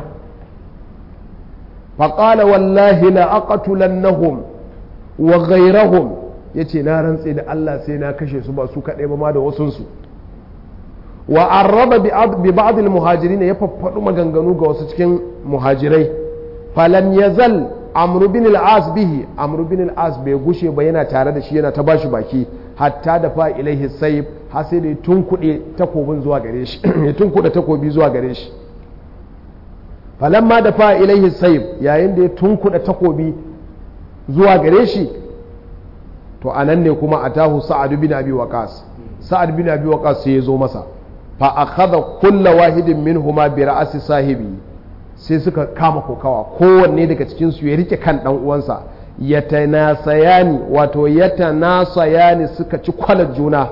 faƙala wallahi la aqtulannahum wa ghayrahum yace na rantse da Allah sai na kashe su ba su kaɗai ba ma da wasunsu wa arraba bi ba'd al muhajirin ya faffadu maganganu ga wasu cikin muhajirai falam yazal amr bin al as bihi amr bin al as bai gushe ba yana tare da shi yana ta bashi baki hatta da fa ilaihi sayf har sai da tunkuɗe takobin zuwa gare shi ya tunkuɗe takobi zuwa gare shi falamma da fa ilaihi sayf yayin da ya tunkuɗe takobi zuwa gare shi to anan ne kuma atahu sa'ad bin abi waqas sa'ad bin abi waqas sai ya zo masa fa akhadha kulla wahidin minhuma bi ra'si sahibi sai suka kama kokawa kowanne daga cikin su ya rike kan dan uwansa yatanasayani wato yatanasayani suka ci kwalar juna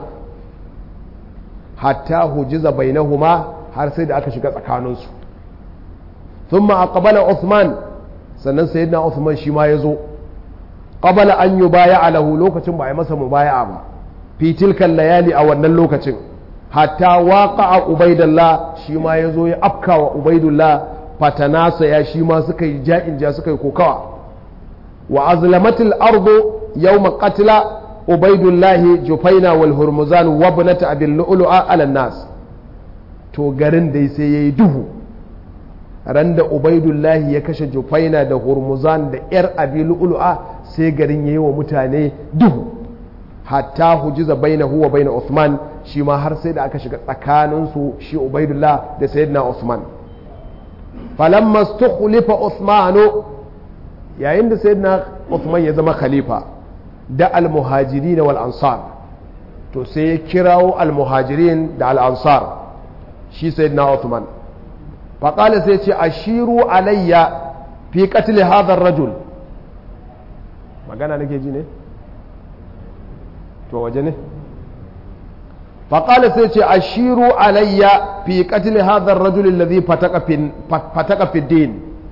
hatta hujiza bainahuma har sai da aka shiga tsakaninsu thumma aqbala Uthman sannan sayyidina Uthman shi ma yazo qabala an yubaya lahu lokacin ba a yi masa mubaya'a ba fi tilkan layali a wannan lokacin hatta waqa'a ubaidullah shi ma yazo ya afkawa ubaidullah fatanasa ya shi ma suka yi ja'in ja suka yi kokawa wa azlamatil ardu yawma qatla ubaidullahi jufaina wal hurmuzan wa ibnata abil lu'lu'a ala nas to garin dai sai yayi duhu ran da ubaidullahi ya kashe jufaina da hurmuzan da yar abil lu'lu'a sai garin yayi wa mutane duhu hatta hujiza bainahu wa bain Uthman shi ma har sai da aka shiga tsakaninsu shi ubaidullah da sayyidina Uthman falamma stukhlifa Uthmanu yayin da sayyidina Uthman ya zama khalifa da al-muhajirin wal ansar to sai ya kirawo al-muhajirin da al-ansar shi sayyidina Uthman faqala sai ce ashiru alayya fi qatl hadha ar-rajul magana nake ji ne to waje ne faqala sai ce ashiru alayya fi qatl hadha ar-rajul alladhi fataka fi fataka fi din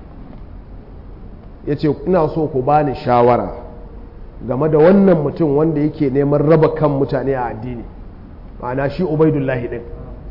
ya ce ina so ku bani shawara game da wannan mutum wanda yake neman raba kan mutane a addini ma'ana shi ubaidullahi din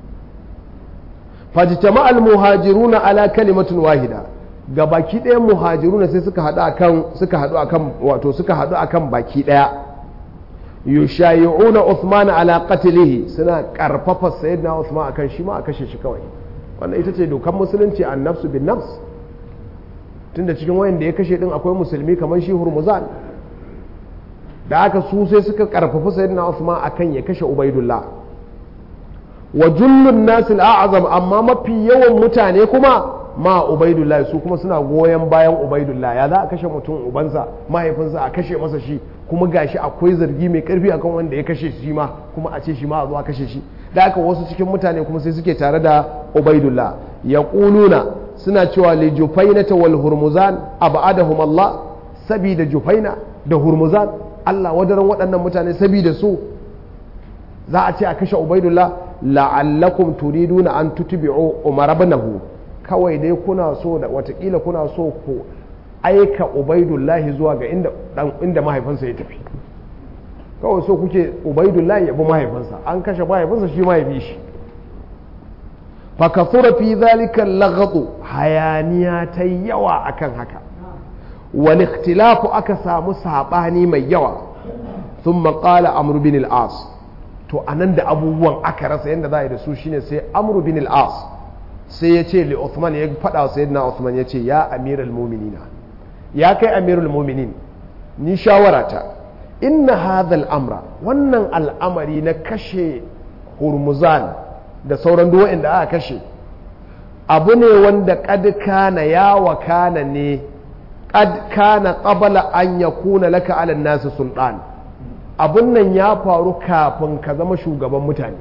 fajtama al-muhajiruna ala kalimatin wahida ga baki ɗaya muhajiruna sai suka haɗu akan suka haɗu akan wato suka haɗu akan baki ɗaya yushayi'una Uthman ala qatlihi suna karfafa sayyidina Uthman akan shi ma a kashe shi kawai wannan ita ce dokar musulunci an nafsu bin nafs tunda cikin wayan da ya kashe din akwai musulmi kamar shi hurmuzan da aka su sai suka karfafa sayyidina Usman akan ya kashe Ubaidullah wa jullun nasil a'azam amma mafi yawan mutane kuma ma Ubaidullah su kuma suna goyon bayan Ubaidullah ya za a kashe mutum ubansa mahaifinsa a kashe masa shi kuma gashi akwai zargi mai karfi akan wanda ya kashe shi ma kuma a ce shi ma a zo a kashe shi da aka wasu cikin mutane kuma sai suke tare da Ubaidullah yaquluna suna cewa li jufaina ta wal hurmuzan abadahum Allah sabida jufaina da hurmuzan Allah wadaran waɗannan mutane sabida su za a ce a kashe ubaidullah la'allakum turiduna an tutbi'u umar ibnahu kawai dai kuna so da watakila kuna so ku aika ubaidullahi zuwa ga inda inda mahaifinsa ya tafi kawai so kuke ubaidullahi ya bi mahaifinsa an kashe mahaifinsa shi ma ya bi shi fakasura fi zalika lagadu hayaniya ta yawa akan haka wani ikhtilafu aka samu sabani mai yawa sun maƙala amru bin al'as to anan da abubuwan aka rasa yadda za a yi da su shine sai amru bin al'as sai ya ce li Uthman ya faɗa wa sayyidina Uthman ya ce ya amiral muminina ya kai amirul muminin ni shawarata inna hadha al'amra wannan al'amari na kashe hurmuzan da sauran duwa'in da aka kashe abu ne wanda kad kana ya wakana ne kad kana qabala an yakuna laka ala nasu sultan abun nan ya faru kafin ka zama shugaban mutane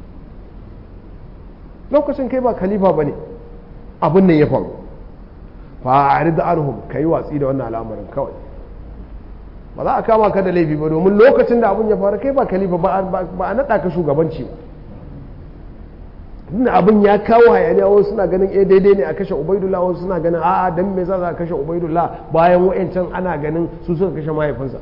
lokacin kai ba khalifa bane abun nan ya faru fa'arid anhum kai watsi da wannan al'amarin kawai ba za a kama ka da laifi ba domin lokacin da abun ya faru kai ba khalifa ba a naɗa ka shugabanci ba tunda abin ya kawo hayaniya wasu suna ganin eh daidai ne a kashe ubaidullah wasu suna ganin a'a dan me za a kashe ubaidullah bayan wa'ancan ana ganin su suka kashe mahaifinsa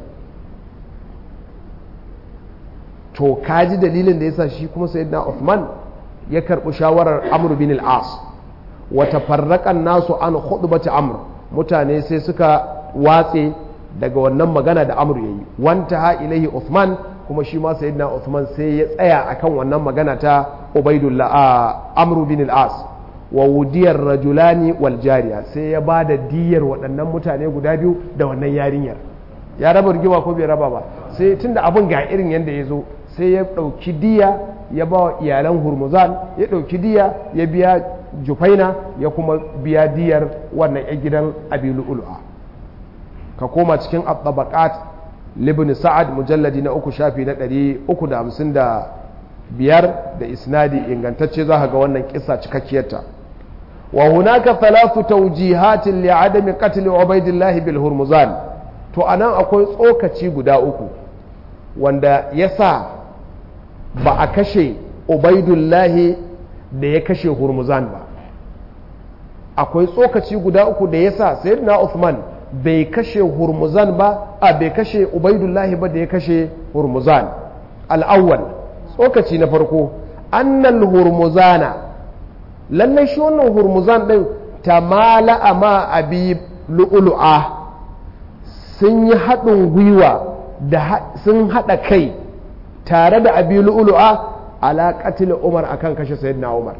to kaji dalilin da yasa shi kuma sayyidina Uthman ya karbi shawarar Amr bin al-As wa tafarraqa nasu an khutbati Amr mutane sai suka watse daga wannan magana da Amr yayi wanta ha ilaihi Uthman kuma shi ma sayyidina Uthman sai ya tsaya akan wannan magana ta Ubaidullah a Amr bin al-As wa wudiyar rajulani wal jariya sai ya bada diyar waɗannan mutane guda biyu da wannan yarinyar ya raba rigima ko bai raba ba sai tunda abin ga irin yanda ya zo sai ya ɗauki diya ya ba wa iyalan hurmuzan ya ɗauki diya ya biya jufaina ya kuma biya diyar wannan ya gidan abilu ul'a ka koma cikin at libni sa'ad mujalladi na uku shafi na ɗari uku da hamsin da biyar da isnadi ingantacce za ga wannan kisa cikakkiyarta wa hunaka thalathu tawjihatin li adami qatl ubaidillah bil hurmuzan to anan akwai tsokaci guda uku wanda yasa ba a kashe ubaidullahi da ya kashe hurmuzan ba akwai tsokaci guda uku da yasa sayyidina Uthman bai kashe hurmuzan ba a bai kashe ubaidullahi ba da ya kashe hurmuzan al'awwal tsokaci na farko annal hurmuzana lallai shi wannan hurmuzan ɗin ta mala ma abi lu'ulu'a sun yi haɗin gwiwa da sun haɗa kai tare da abi lu'lu'a ala qatl umar akan kashe sayyidina umar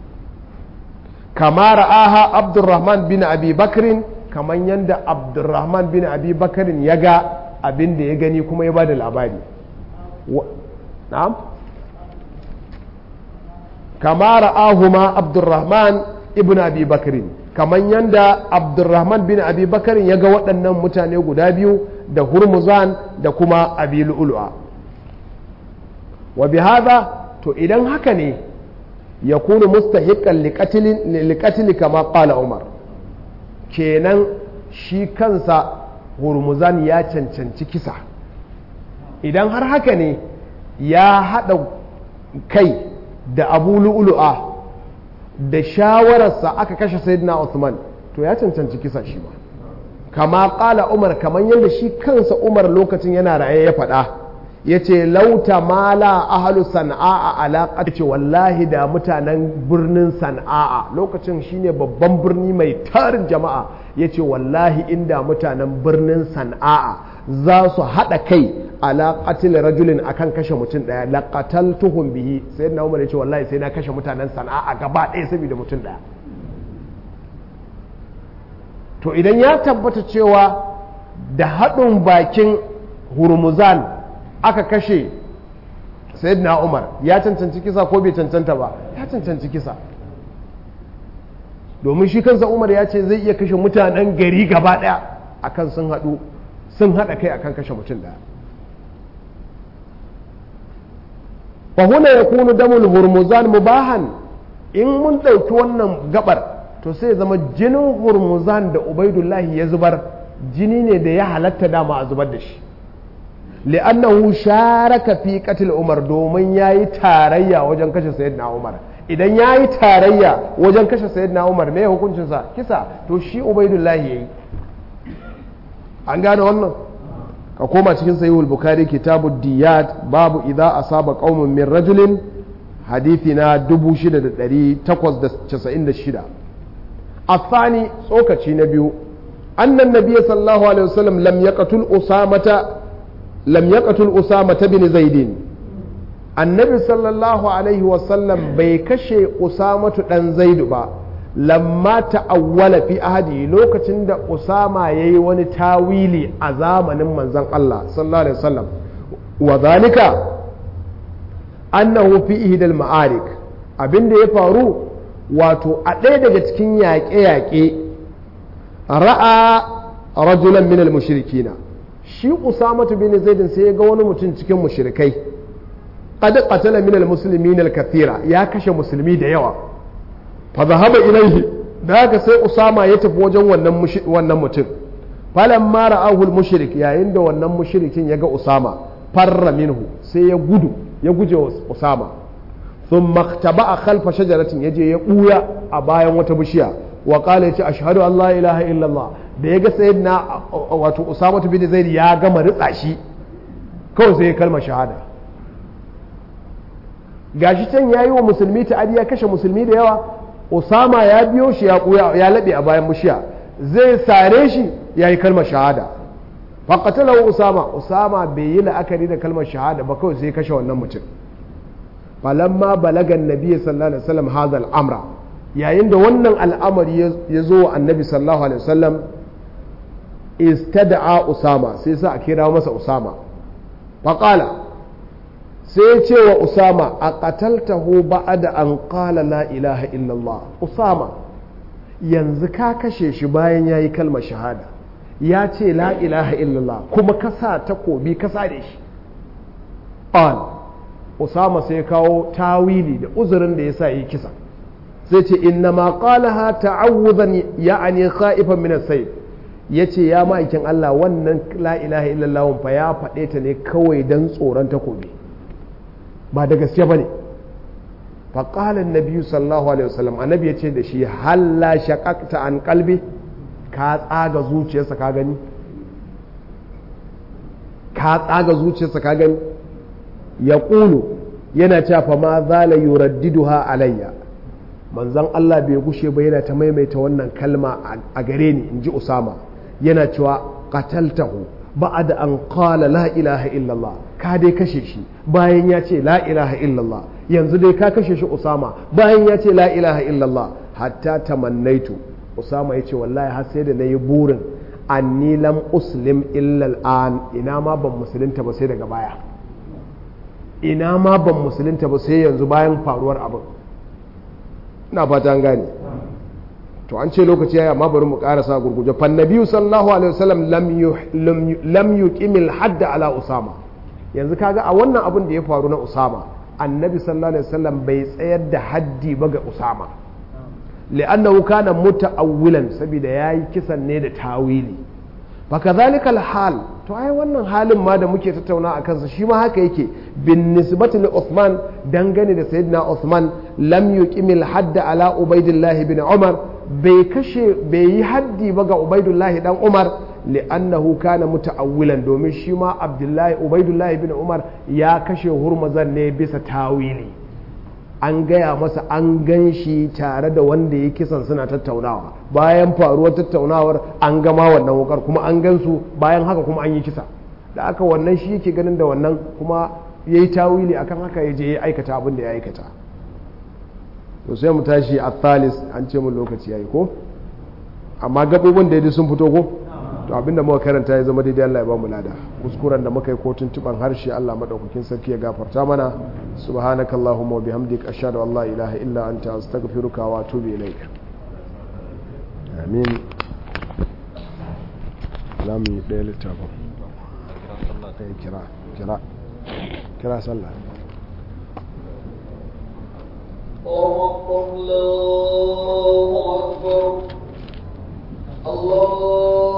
kama ra'aha abdurrahman bin abi bakrin kaman yanda abdurrahman bin abi bakrin ya ga abin da ya gani kuma ya bada labari na'am kama ra'ahuma abdurrahman ibn abi bakrin kaman yanda abdurrahman bin abi bakrin ya ga waɗannan mutane guda biyu da hurmuzan da kuma abi lu'lu'a wa bihadha to idan haka ne ya kunu mustahiqqan liqatli kama qala umar kenan shi kansa hurmuzan ya cancanci kisa idan har haka ne ya haɗa kai da abu lu'lu'a da shawararsa aka kashe sayyidina Uthman to ya cancanci kisa shi ma kama qala umar kaman yadda shi kansa umar lokacin yana raye ya faɗa ya ce lauta mala ahalu sana'a alaƙa ce wallahi da mutanen birnin sana'a lokacin shine babban birni mai tarin jama'a ya ce wallahi inda mutanen birnin sana'a za su haɗa kai alaƙatil rajulin akan kashe mutum ɗaya laƙatal tuhun bihi sai na umar ya ce wallahi sai na kashe mutanen sana'a gaba ɗaya saboda mutum ɗaya to idan ya tabbata cewa da haɗin bakin hurmuzan aka kashe sayyidina umar ya cancanci kisa ko bai cancanta ba ya cancanci kisa domin shi kansa umar ya ce zai iya kashe mutanen gari gaba daya akan sun haɗu sun haɗa kai akan kashe mutum daya fahuna ya kunu damul hurmuzan mubahan in mun ɗauki wannan gabar to sai zama jinin hurmuzan da ubaidullahi ya zubar jini ne da ya halatta dama a zubar da shi li'annahu sharaka fi qatl Umar domin yayi tarayya wajen kashe sayyidina Umar idan yayi tarayya wajen kashe sayyidina Umar me hukuncin sa kisa to shi Ubaidullah yayi an gane wannan ka koma cikin sahihul bukhari kitabu diyat babu idza asaba qaumun min rajulin hadithi na 6896 الثاني tsokaci na biyu annan nabiyyi sallallahu alaihi wasallam lam yaqtul usamata lam yaqtul usama bin zaidin annabi sallallahu alaihi wasallam bai kashe usamatu dan zaidu ba lamma ta'awwala fi ahadi lokacin da usama yayi wani tawili a zamanin manzon Allah sallallahu alaihi wasallam wa zalika annahu fi ihdal ma'arik abinda ya faru wato a ɗaya daga cikin yaƙe-yaƙe ra'a rajulan minal mushrikina shi usamatu bin zaidin sai ya ga wani mutum cikin mushrikai qad qatala min almuslimin alkathira ya kashe musulmi da yawa fa zahaba ilayhi da haka sai usama ya tafi wajen wannan wannan mutum falamma ra'ahu almushrik yayin da wannan mushrikin ya ga usama farra minhu sai ya gudu ya guje wa usama thumma ikhtaba'a khalfa shajaratin yaje ya buya a bayan wata bishiya wa qala yace ashhadu an la ilaha illallah da ya ga sayyidina wato usama bin zaid ya gama ritsa shi kawai sai ya kalmar shahada gashi can yayi wa musulmi ta'adi ya kashe musulmi da yawa usama ya biyo shi ya kuya ya labe a bayan mushiya zai sare shi yayi kalmar shahada faqatalahu usama usama bai yi la'akari da kalmar shahada ba kawai sai ya kashe wannan mutum falamma balagan nabi sallallahu alaihi wasallam hadha al-amra yayin da wannan al'amari ya zo wa annabi sallallahu alaihi wasallam istada'a usama sai sa a kira masa usama faƙala sai ya ce wa usama a ƙataltahu ba'ada an ƙala la ilaha illallah usama yanzu ka kashe shi bayan ya yi kalmar shahada ya ce la ilaha illallah kuma ka sa takobi ka sa da shi ƙal usama sai kawo tawili da uzurin da ya sa yi kisa sai ce inna ma qalaha ta'awudan ya'ani khaifan min as-sayf yace ya ma'aikin Allah wannan la ilaha illallah fa ya faɗe ta ne kawai dan tsoron takobi ba da gaske bane fa qala an-nabi sallallahu alaihi wasallam annabi yace da shi halla shaqaqta an qalbi ka tsaga zuciyarsa ka gani ka tsaga zuciyarsa ka gani ya yana cewa fa ma zala yuraddiduha alayya manzan Allah bai gushe ba yana ta maimaita wannan kalma a gare ni in ji Usama yana cewa qataltahu ba'ad an qala la ilaha illallah ka dai kashe shi bayan ya ce la ilaha illallah yanzu dai ka kashe shi usama bayan ya ce la ilaha illallah hatta tamannaitu usama ya ce wallahi har sai da na yi burin anni lam uslim illa al'an ina ma ban musulunta ba sai daga baya ina ma ban musulunta ba sai yanzu bayan faruwar abin ina fata an gane to an ce lokaci yayi amma bari mu karasa gurguje fa nabiyyu sallallahu alaihi wasallam lam lam yuqimil hadd ala usama yanzu kaga a wannan abin da ya faru na usama annabi sallallahu alaihi wasallam bai tsayar da haddi ba ga usama li'annahu kana muta'awwilan saboda yayi kisan ne da tawili fa kadhalika al-hal to ai wannan halin ma da muke tattauna a kansa shi ma haka yake bin nisbati li Uthman dangane da sayyidina Uthman lam yuqimil hadd ala Ubaidillah ibn Umar bai kashe bai yi haddi ba ga Ubaidullah dan Umar li'annahu kana muta'awwilan domin shi ma Abdullahi Ubaidullah ibn Umar ya kashe hurmazan ne bisa tawili an gaya masa an gan shi tare da wanda ya kisan suna tattaunawa bayan faruwar tattaunawar an gama wannan wukar kuma an gan su bayan haka kuma an yi kisa da aka wannan shi yake ganin da wannan kuma ya yi tawili akan haka ya je ya aikata abin da ya aikata to sai mu tashi a thalis an ce mun lokaci ya yi ko amma gabobin da ya sun fito ko to abinda muka karanta ya zama daidai Allah ya ba mu lada kuskuren da muka yi ko tuntuban harshe Allah madaukakin sarki ya gafarta mana subhanakallahumma wa bihamdika ashhadu an la ilaha illa anta astaghfiruka wa atubu ilaik amin zamu yi ɗaya littafin kai kira kira kira sallah الله أكبر الله